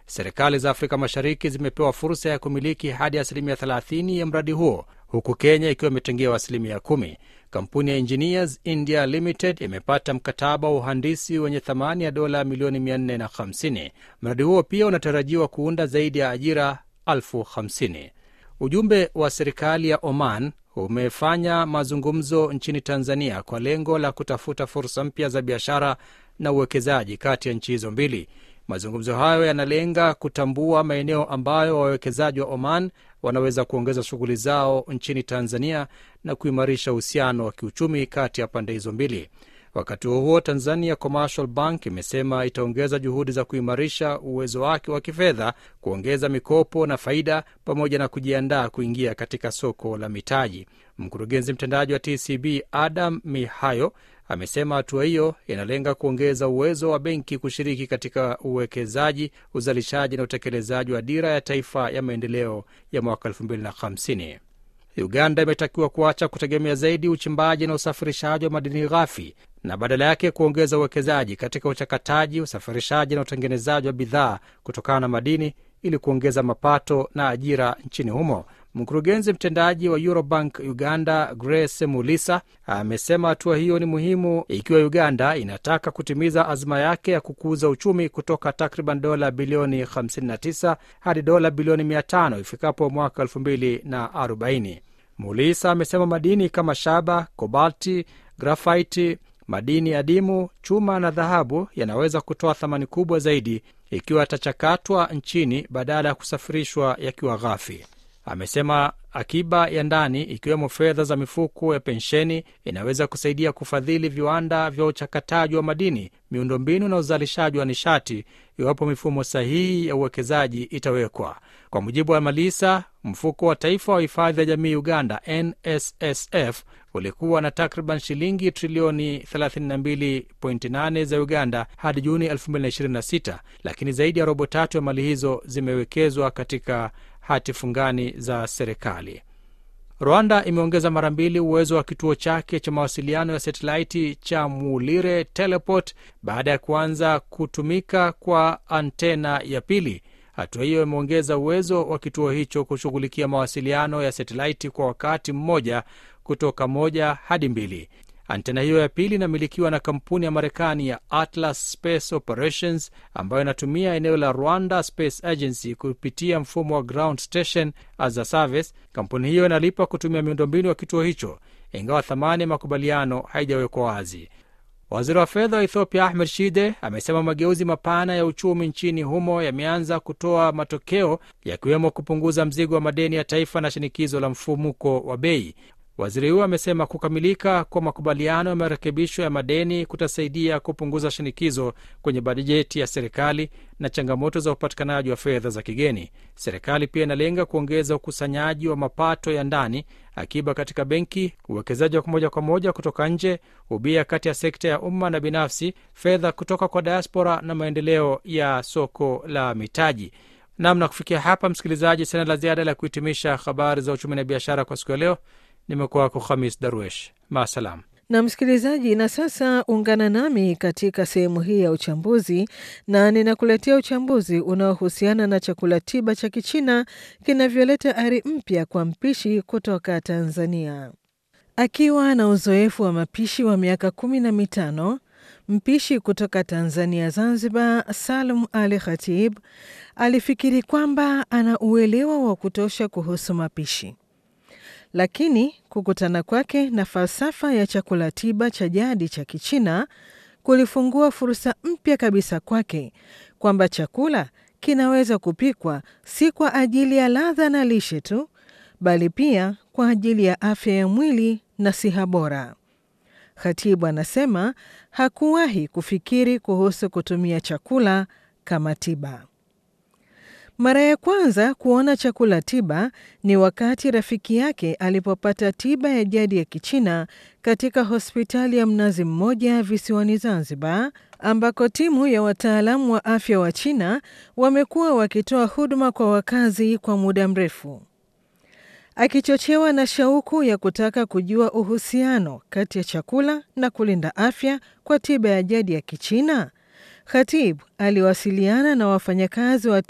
Serikali za Afrika Mashariki zimepewa fursa ya kumiliki hadi asilimia 30 ya mradi huo huku Kenya ikiwa imetengewa asilimia kumi. Kampuni ya Engineers India Limited imepata mkataba wa uhandisi wenye thamani ya dola milioni 450. Mradi huo pia unatarajiwa kuunda zaidi ya ajira elfu hamsini. Ujumbe wa serikali ya Oman umefanya mazungumzo nchini Tanzania kwa lengo la kutafuta fursa mpya za biashara na uwekezaji kati ya nchi hizo mbili. Mazungumzo hayo yanalenga kutambua maeneo ambayo wawekezaji wa Oman wanaweza kuongeza shughuli zao nchini Tanzania na kuimarisha uhusiano wa kiuchumi kati ya pande hizo mbili. Wakati huo huo, Tanzania Commercial Bank imesema itaongeza juhudi za kuimarisha uwezo wake wa kifedha, kuongeza mikopo na faida, pamoja na kujiandaa kuingia katika soko la mitaji. Mkurugenzi mtendaji wa TCB Adam Mihayo amesema hatua hiyo inalenga kuongeza uwezo wa benki kushiriki katika uwekezaji, uzalishaji na utekelezaji wa dira ya taifa ya maendeleo ya mwaka 2050. Uganda imetakiwa kuacha kutegemea zaidi uchimbaji na usafirishaji wa madini ghafi na badala yake kuongeza uwekezaji katika uchakataji, usafirishaji na utengenezaji wa bidhaa kutokana na madini ili kuongeza mapato na ajira nchini humo. Mkurugenzi mtendaji wa Eurobank Uganda, Grace Mulisa, amesema hatua hiyo ni muhimu ikiwa Uganda inataka kutimiza azma yake ya kukuza uchumi kutoka takriban dola bilioni 59 hadi dola bilioni 500 ifikapo mwaka 2040. Mulisa amesema madini kama shaba, kobalti, grafaiti, madini adimu, chuma na dhahabu yanaweza kutoa thamani kubwa zaidi ikiwa yatachakatwa nchini badala ya kusafirishwa yakiwa ghafi. Amesema akiba ya ndani ikiwemo fedha za mifuko ya pensheni inaweza kusaidia kufadhili viwanda vya uchakataji wa madini, miundombinu na uzalishaji wa nishati iwapo mifumo sahihi ya uwekezaji itawekwa. Kwa mujibu wa Malisa, mfuko wa taifa wa hifadhi ya jamii Uganda, NSSF, ulikuwa na takriban shilingi trilioni 32.8 za Uganda hadi Juni 2026, lakini zaidi ya robo tatu ya mali hizo zimewekezwa katika hati fungani za serikali. Rwanda imeongeza mara mbili uwezo wa kituo chake cha mawasiliano ya satelaiti cha Mulire Teleport baada ya kuanza kutumika kwa antena ya pili. Hatua hiyo imeongeza uwezo wa kituo hicho kushughulikia mawasiliano ya satelaiti kwa wakati mmoja kutoka moja hadi mbili. Antena hiyo ya pili inamilikiwa na kampuni ya Marekani ya Atlas Space Operations ambayo inatumia eneo la Rwanda Space Agency kupitia mfumo wa ground station as a service. Kampuni hiyo inalipa kutumia miundombinu ya kituo hicho, ingawa thamani ya makubaliano haijawekwa wazi. Waziri wa fedha wa Ethiopia Ahmed Shide amesema mageuzi mapana ya uchumi nchini humo yameanza kutoa matokeo, yakiwemo kupunguza mzigo wa madeni ya taifa na shinikizo la mfumuko wa bei. Waziri huyo amesema kukamilika kwa makubaliano ya marekebisho ya madeni kutasaidia kupunguza shinikizo kwenye bajeti ya serikali na changamoto za upatikanaji wa fedha za kigeni. Serikali pia inalenga kuongeza ukusanyaji wa mapato ya ndani, akiba katika benki, uwekezaji wa moja kwa moja kutoka nje, ubia kati ya sekta ya umma na binafsi, fedha kutoka kwa diaspora na maendeleo ya soko la mitaji. Namna kufikia hapa, msikilizaji, sina la ziada la kuhitimisha habari za uchumi na biashara kwa siku ya leo. Nimekuwa wako Khamis Darwesh, maasalam. Na msikilizaji, na sasa ungana nami katika sehemu hii ya uchambuzi, na ninakuletea uchambuzi unaohusiana na chakula tiba cha Kichina kinavyoleta ari mpya kwa mpishi kutoka Tanzania. Akiwa na uzoefu wa mapishi wa miaka kumi na mitano, mpishi kutoka Tanzania Zanzibar, Salum Ali Khatib alifikiri kwamba ana uelewa wa kutosha kuhusu mapishi lakini kukutana kwake na falsafa ya chakula tiba cha jadi cha Kichina kulifungua fursa mpya kabisa kwake kwamba chakula kinaweza kupikwa si kwa ajili ya ladha na lishe tu, bali pia kwa ajili ya afya ya mwili na siha bora. Khatibu anasema hakuwahi kufikiri kuhusu kutumia chakula kama tiba. Mara ya kwanza kuona chakula tiba ni wakati rafiki yake alipopata tiba ya jadi ya Kichina katika hospitali ya Mnazi Mmoja visiwani Zanzibar, ambako timu ya wataalamu wa afya wa China wamekuwa wakitoa huduma kwa wakazi kwa muda mrefu. Akichochewa na shauku ya kutaka kujua uhusiano kati ya chakula na kulinda afya kwa tiba ya jadi ya Kichina, Khatib aliwasiliana na wafanyakazi wa